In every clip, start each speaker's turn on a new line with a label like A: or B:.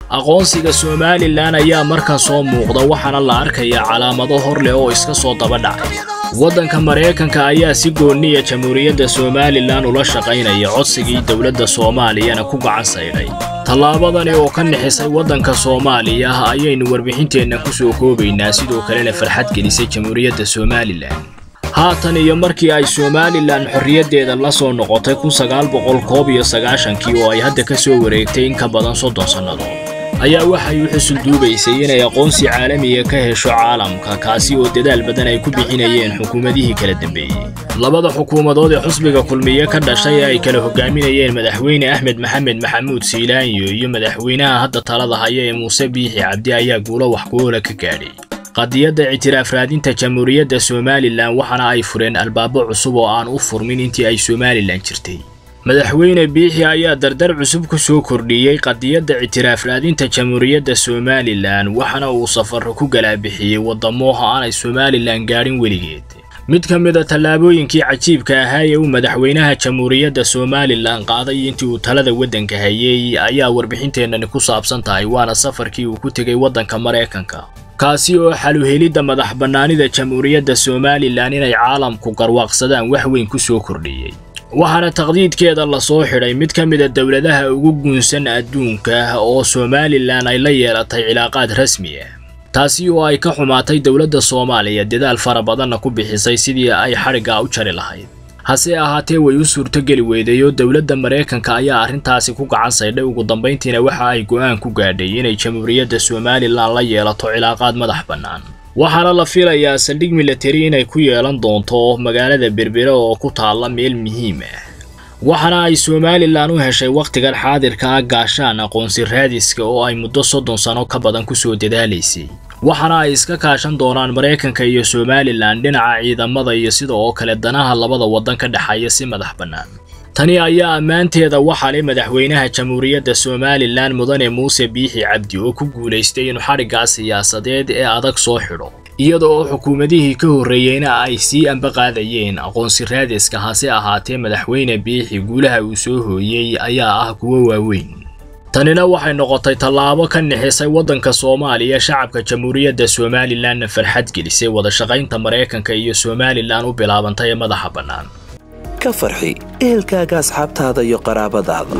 A: aqoonsiga somalilan ayaa markan soo muuqda waxaana la arkayaa calaamado hor leh oo iska soo daba dhacay waddanka maraykanka ayaa si gooniya jamhuuriyadda somalilan ula shaqaynaya codsigii dowladda soomaaliyana ku gacan saydhay tallaabadani oo ka nixisay waddanka soomaaliya ayaynu warbixinteenna ku soo koobaynaa sidoo kalena farxad gelisay jamhuuriyadda somalilan haatan iyo markii ay somalilan xorriyaddeeda la soo noqotay kun sagaal boqol koob iyo sagaashankii oo ay hadda ka soo wareegtay in ka badan soddon sannadood ayaa waxay u xusul duubaysay inay aqoonsi caalamiga ka hesho caalamka kaasi oo dadaal badan ay ku bixinayeen xukuumadihii kala dambeeyey labada xukuumadood ee xusbiga kulmiye ka dhashay ee ay kala hogaaminayeen madaxweyne axmed maxamed maxamuud siilaanyo iyo madaxweynaha hadda talada haya ee muuse biixi cabdi ayaa guulo wax ku-oola ka gaadhay qadiyadda ictiraaf raadinta jamhuuriyadda somalilan waxaana ay fureen albaabo cusub oo aan u furmin intii ay somalilan jirtay madaxweyne biixi ayaa dardar cusub ku soo kordhiyey qadiyadda ictiraaf raadinta jamhuuriyadda somalilan waxaana uu safarro ku galaabixiyey waddamoha aanay somalilan gaadhin weligeed mid ka mid a tallaabooyinkii cajiibka ahaa ee uu madaxweynaha jamhuuriyadda somalilan qaaday intii uu talada waddanka hayey ayaa warbixinteennani ku saabsan tahay waana safarkii uu ku tegey waddanka maraykanka kaasi oo xaluhelidda madax bannaanida jamhuuriyadda somalilan inay caalamku garwaaqsadaan wax weyn ku soo kordhiyey waxaana taqdiidkeeda la soo xidhay mid ka mid a dowladaha ugu guunsan adduunka oo somalilan ay la yeelatay cilaaqaad rasmi ah taasi oo ay ka xumaatay dowladda soomaaliya dadaal fara badanna ku bixisay sidii ay xadhiggaa u jari lahayd hase ahaatee way u suurtogeli weyday oo dowladda maraykanka ayaa arrintaasi ku gacan saydhay ugu dambayntiina waxa ay go'aan ku gaadhay inay jamhuuriyadda somalilan la yeelato cilaaqaad madax bannaan waxaana la filayaa saldhig milatari inay ku yeelan doonto magaalada berbere oo ku taalla meel muhiim ah waxaana ay somalilan u heshay wakhtigan xaadirka ah gaashaan aqoonsi raadiska oo ay muddo soddon sano ka badan ku soo dadaalaysay waxaana ay iska kaashan doonaan maraykanka iyo somalilan dhinaca ciidamada iyo sida oo kale danaha labada waddan ka dhexeeya si madax bannaan tani ayaa ammaanteeda waxaa leh madaxweynaha jamhuuriyadda somalilan mudane muuse biixi cabdi oo ku guulaystay inuu xadhiggaa siyaasadeed ee adag soo xidho iyada oo xukuumadihii ka horreeyeyna ay sii ambaqaadayeen aqoonsi raadiska hase ahaatee madaxweyne biixi guulaha uu soo hooyey ayaa ah kuwo waaweyn tanina waxay noqotay tallaabo ka nixisay waddanka soomaaliya shacabka jamhuuriyadda somalilanna farxad gelisay wada shaqaynta maraykanka iyo somalilan u bilaabantay ee madaxa bannaan
B: ka farxi ehelkaaga asxaabtaada iyo qaraabadaada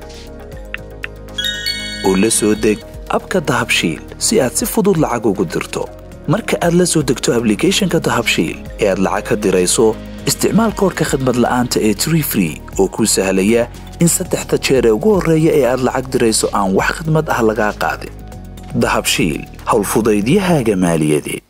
B: oo la soo deg abka dahabshiil si aad si fudud lacag ugu dirto marka aad la soo degto ablicathonka dahabshiil ee aad lacag ka dirayso isticmaal koorka khadmad la'aanta ee tree free oo kuu sahlaya in saddexda jeer ee ugu horreeya ee aad lacag dirayso aan wax khadmad ah lagaa qaadin dahabshiil howlfudaydiyahaaga maaliyadeed